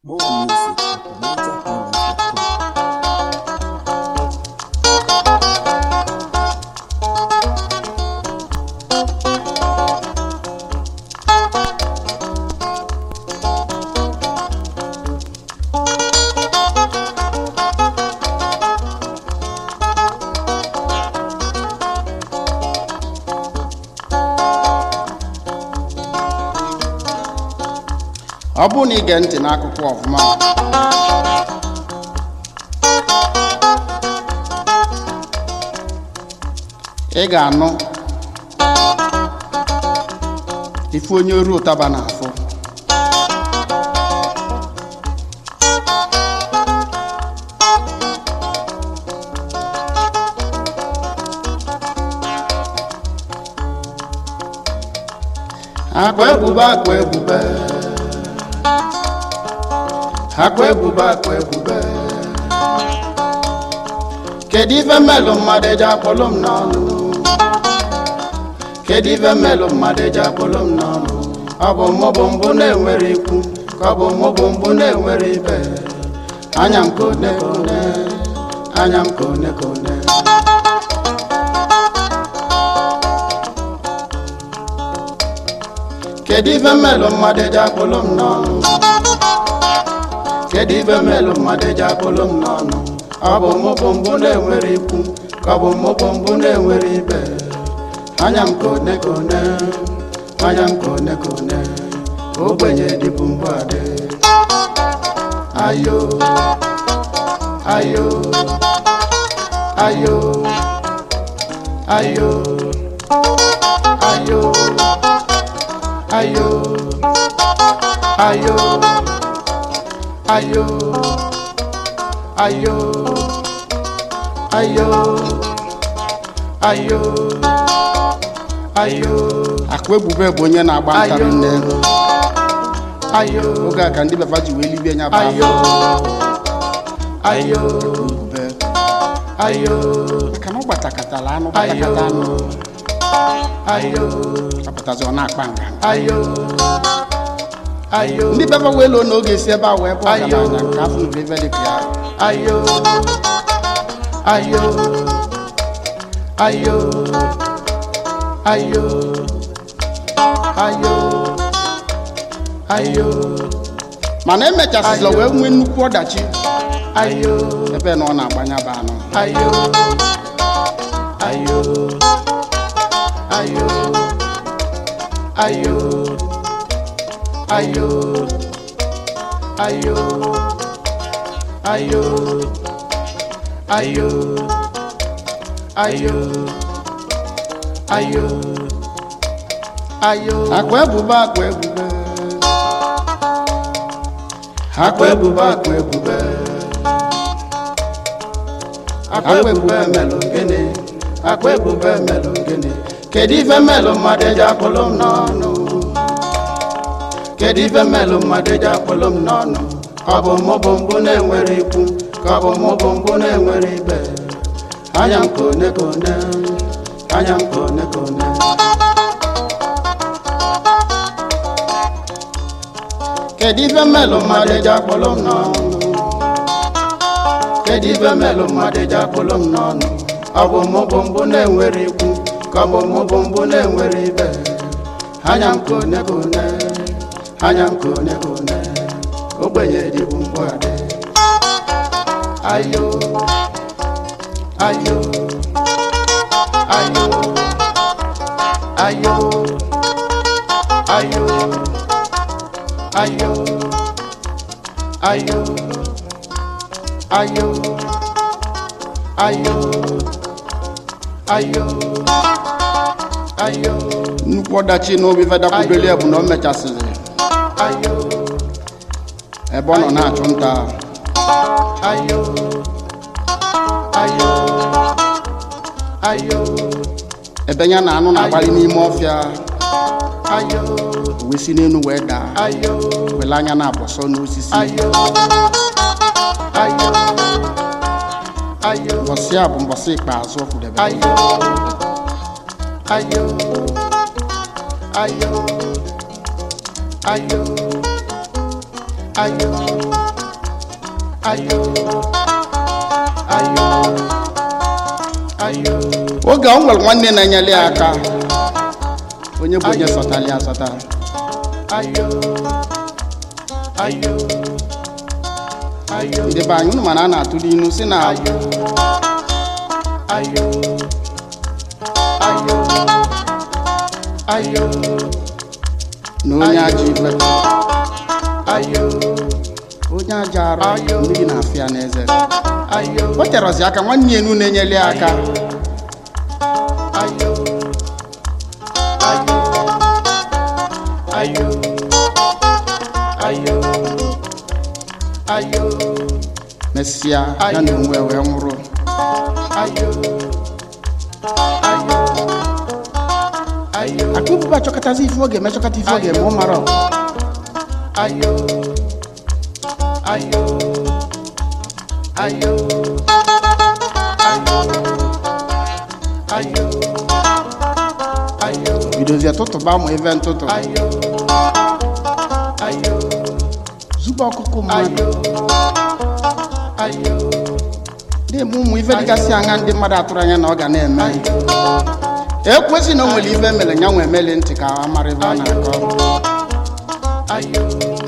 More music at MajorHighlife.com. ọ bụrụ na ige ntị n'akụkọ ọfụma ị ga-anụ ife onye oru ụtaba na-afụ akwa ebube akwa ebube akwa ebube akwa ebube kedu ife mmelụ mmadụ eji akpọlụ m n'ọnụ kedu ife mmelụ mmadụ eji akpọlụ m n'ọnụ ọ bụ mụ bụ mbụ na-enwere ikwu ka ọ bụ mụ bụ mbụ na-enwere ibe anya m ka one ka one anya m ka one ka one kedu ife mmelụ mmadụ eji akpọlụ m n'ọnụ kedu ife mmelụ mmadụ eji akpọlụ m n'ọnụ ọ bụ mụ bụ mbụ na-enwere ikwu ka ọ bụ mụ bụ mbụ na-enwere ibe anya m ka one ka one anya m ka one ka one ogbenye dịbụ mbụ adị ayo ayo ayo ayo ayo ayo ayo ayo ayo ayo ayo ayo akụ ebube bụ onye na-agba ntarị nne ayo oge a ka ndị baba ji wee libie nya bụ Ayo. ayo ebube ayo maka na ọ gbatakatala anụ gbatakata anụ ayo apụtazi ọ na-akpa nga ayo ayo ndị baba wee loo n'oge si ebe a wee bụ Ayo. ọgaranya nke afọ na ebe dị ka ya ayo ayo ayo ayo ayo ayo mana emechasịla Ayo. wee nwee nnukwu ọdachi ayo ebe na ọ na-agbanya bụ anụ ayo ayo ayo ayo ayo ayo ayo ayo ayo ayo ayo akwa ebube akwa ebube akwa ebube akwa ebube akwa ebube melụ gịnị akwa ebube melụ gịnị kedu ife melụ mmadụ eji akpọlụ m n'ọnụ kedu ife melụ mmadụ eji akpọlụ m n'ọnụ ọ bụ mụ bụ mbụ na-enwere ikwu ka ọ bụ mụ bụ mbụ na-enwere ibe anya m ka one ka one anya m ka one ka one kedu ife mmelụ mmadụ eji akpọlụ m n'ọnụ kedu ife melụ mmadụ eji akpụlụ m n'ọnụ ọ bụ mụ bụ mbụ na-enwere ikwu ka ọ bụ mụ bụ mbụ na-enwere ibe anya m ka one ka one anya m ka one ka one ogbenye dịbụ mgbụ adị ayo ayo ayo ayo ayo ayo ayo ayo ayo ayo ayo nnukwu ọdachi n'obi fedakwubeli bụ na o mechasịrị ayo ebe ọ nọ na-achụ nta ayo ayo ayo ebe ya na anụ na-agbalị n'ime ọfịa ayo o wee si n'elu wee daa ayo wele anya na-abọsọ n'osisi ayo ayo ayo mbọsị a bụ mbọsị ikpeazụ ọ kwudebe ayo ayo ayo ayo ayo ayo ayo ayo oge ọ nwere nwanne na-enyere ya aka onye bụ onye sọtara ya asọta ayo ayo ayo ndị be anyị unu mana a na-atụrụ inu si na ayo ayo ayo ayo na onye ajọ ibe ayo onye ajọ arụ Ayo. mmiri na-afịa n'eze ayo o terọzi aka nwanne ya enu na-enyere ya aka ayo ayo ayo ayo ayo mesịa ya na onwe wee nwụrụ ayo ayo ayo aka ụbụba chọkọtazi ife oge eme chọkọta ife oge eme ọ mara ayo ayo ayo ayo ayo ayo bidozie tụtụba ụmụ ife ntụtụ ayo ayo zube ọkụkụ mmadụ ayo ayo na-eme ụmụ ife dịgasị anya ndị mmadụ atụrụ anya na ọ ga na-eme ekwesị na o nwere ife mere ya nwe emeli ntị ka a mara ebe ọ na-akọ ayo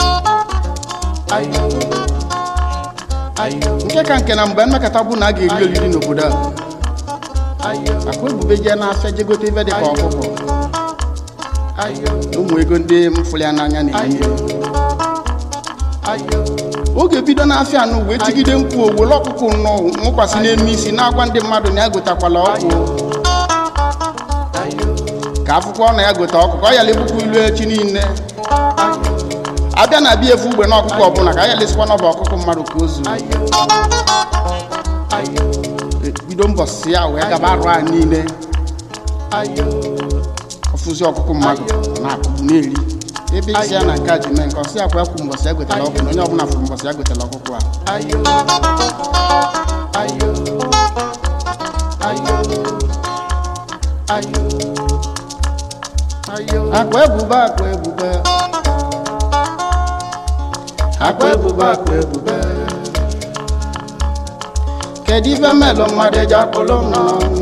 ayo ayo nke ka nke na mgbe mmekọta bụ na a ga-eri oriri n'obodo a ayo akwa ebube jee n'afịa je gote ife dịka ọkụkọ ayo na ụmụ ego ndị mfụrụ ya n'anya na-enye ayo oge bido n'afịa anụ wee tigide mkpu owere ọkụkọ nnọọ nwụkwasị n'elu isi na-agwa ndị mmadụ na ya gotakwala ọkụ ayo ka akwụkwọ na ya gote ọkụkọ ọ yala ebukwa ilu echi niile abịa na abịa efu ugbe na ọkụkọ ọbụla ka a yalesikwa n'ọba ọkụkọ mmadụ ka o zuru ayo ayo bido mbọsị ya wee gaba arụ a niile ayo ọfụzi ọkụkọ mmadụ na-akụgbu na-eri ebe isi ya na nke a ji mee nke ọsị akwa ekwu mbọsị ya gotela ọkụ na onye ọbụla fụrụ mbọsị ya gotela ọkụkọ a ayo ayo ayo ayo ayo akwa ebube akwa ebube akwa ebube akwa ebube kedu ife melụ mmadụ eji akpụlụ m n'ọnụ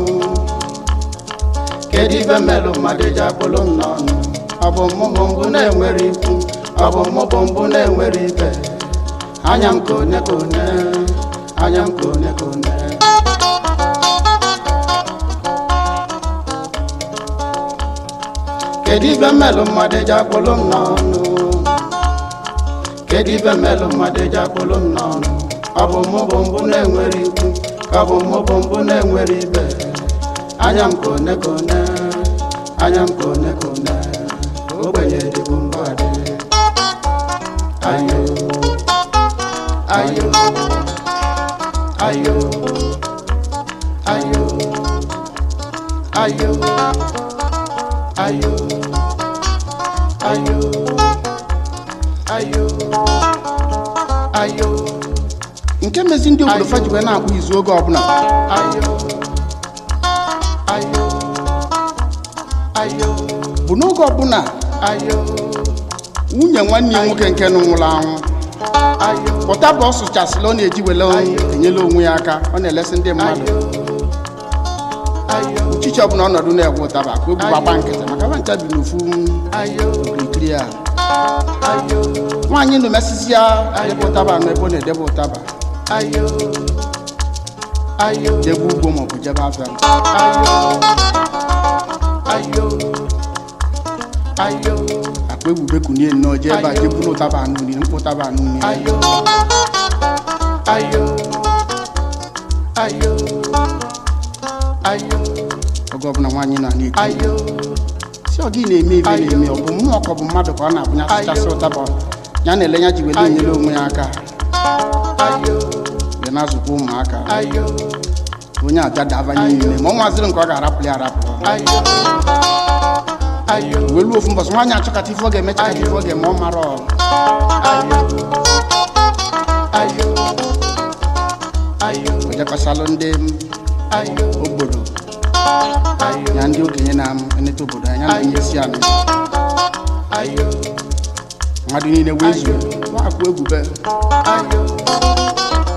kedu ife melụ mmadụ eji akpụlụ m n'ọnụ ọ bụ mụ bụ mbụ na-enwere ikwu ọ bụ mụ bụ mbụ na-enwere ibe anya m ka one ka one anya m ka one ka one kedu ife melụ mmadụ eji akpụlụ m n'ọnụ kedu ife melụ mmadụ eji akpụlụ m n'ọnụ ọ bụ mụ bụ mbụ na-enwere ikwu ka ọ bụ mụ bụ mbụ na-enwere ibe anya m ka one ka one anya m ka one ka one ogbenye dịbụ mbụ adị ayo ayo ayo ayo ayo ayo ayo ayo ayo nke mezi ndị obodo fa ji wee na-akpụ izu oge ọbụla ayo ayo ayo bụ n'oge ọbụla ayo nwunye nwanne ya nwoke nke nụ nwụrụ anwụ ayo pụta bụ ọ sụchasịla ọ na-eji wele enyela onwe ya aka ọ na-elesi ndị mmadụ ayo uchichi ọbụla ọnọdụ na-egwe ụtaba ka o bu gbagba nkịtị maka ba ncha bi n'ofu ayo okirikiri a ayo nwaanyị nụ mesisi ya debe ụtaba nọ ebe ọ na-edebe ụtaba ayo ayo jebe ugbo maọbụ jebe afịa ayo ayo akpa ebube kunie nnọọ jee ebe a jee buru ụtaba anụ nri mkpụ ụtaba anụ nri ayo ayo ayo ayo oge ọbụla nwaanyị nọ na-eti ayo si ọ gị na-eme ife Ayo. na-eme ọ bụ mmụọ ka ọ bụ mmadụ ka ọ na-abụnya sụchasị ụtaba ya na-ele ya ji wele enyere onwe ya aka ayo wee na-azụkwa ụmụaka ayo onye abịa daba niile ma ọ nwaziri nke ọ ga-arapụ ya arapụ ayo ayo wee luo ofu mbọsị nwaanyị achọkata ife ọ ga-eme chakata ife ọ ga-eme ọ mara ọ ayo ayo ayo ojekọsalụ ndị ayo obodo ayo ya ndị okenye na-eneta obodo anya na onye isi ala ayo mmadụ niile wee zuo wakwa ebube ayo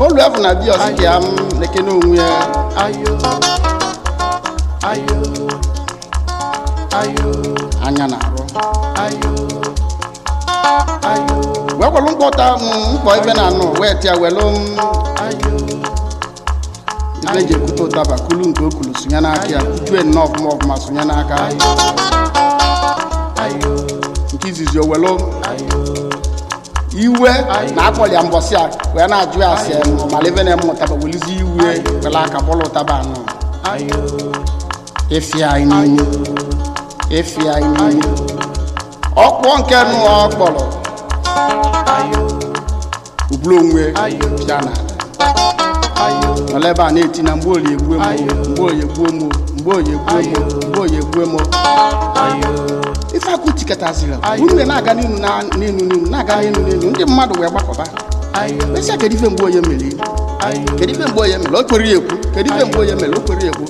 olu efu na bi ọsị ka ya m na-ekene onwe ya ayo ayo ayo anya na-arụ ayo ayo wee kwelu mkpọta m mkpọ ibe na anụ wee tịa welu m ayo ibe eji ekwute ụtaba kulu nke o kulu sonye n'aka ya kutue nnọọ ọfụma ọfụma sonye n'aka ayo nke izizi o welu ayo iwe na akpọli ya mbọsị a wee na-ajụ ya asị mala ibe na-eme ụtaba welizi iwe wele aka bọlụ ụtaba anụ ayo efi anyị n'ime efi anyị n'ime ọkpọ nke nụ ọ kpọrọ ayo ubulu onwe Ayo. pịa na ayo nọla ebe a na-eti na mgbe oyi egbuo mo mgbe oyi egbuo mo mgbe oyi egbuo mo mgbe oyi egbuo mo ayo ife akụ tiketaziri Ayo. unu na-aga n'inu na- n'inu n'inu na-aga n'inu n'inu ndị mmadụ wee gbakọba ayo mesịa kedu ife mgbe onye mere ayo kedu ife mgbe onye mere o kwere ya ekwu kedu ife mgbe onye mere o kwere ya ekwu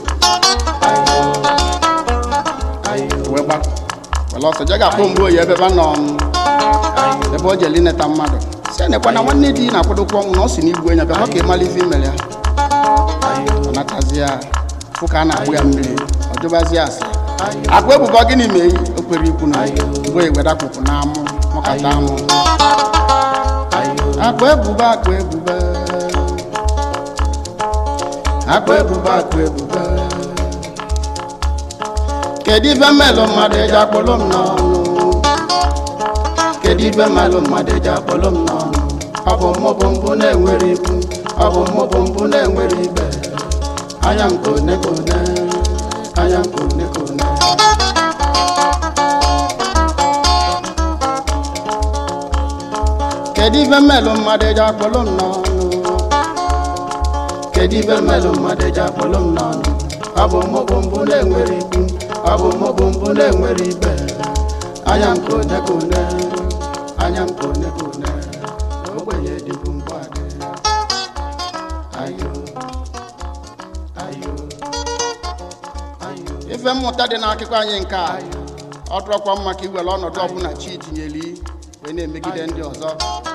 ayo wee gbakọ wele ọsọ je ga-akpọ mgbe oyi ebe ebe nọ m, ebe o jeli neta mmadụ si nekwa na nwanne di na-akwadokwa ọnwụ na ọ si n'igbu enya bịakwa ka ịmala ife imere ya ọ natazi ya fụ ka a na-agbụ ya mmiri ọ jụbazi ya asị akwa ebubo gịnị mee o kwere ikwu na mgbe oyi wedakpụpụ na amụ mụkata amụ akwa ebubo akwa ebubo akwa ebubo akwa ebubo kedu ife mmelụ mmadụ eji akpọlụ m n'ọnụ kedu ife mmelụ mmadụ eji akpọlụ m n'ọnụ ọ bụ mụ bụ mbụ na-enwere ikwu ọ bụ mụ bụ mbụ na-enwere ibe anya m kone kone anya m kone kone kedu ife mmelụ mmadụ eji akpọlụ m n'ọnụ kedu ife mmelụ mmadụ eji akpọlụ m n'ọnụ ọ bụ mụ bụ mbụ na-enwere ikwu ọ bụ mụ bụ mbụ na-enwere ibe anya m kone kone anya m kone kone ogbenye dịbụ mgbadị ayo ayo ayo ife mmụta dị n'akụkọ anyị nke a ọ dụrọkwa mma ka iwere ọnọdụ ọbụla chi tinyeli wee na-emegide ndị ọzọ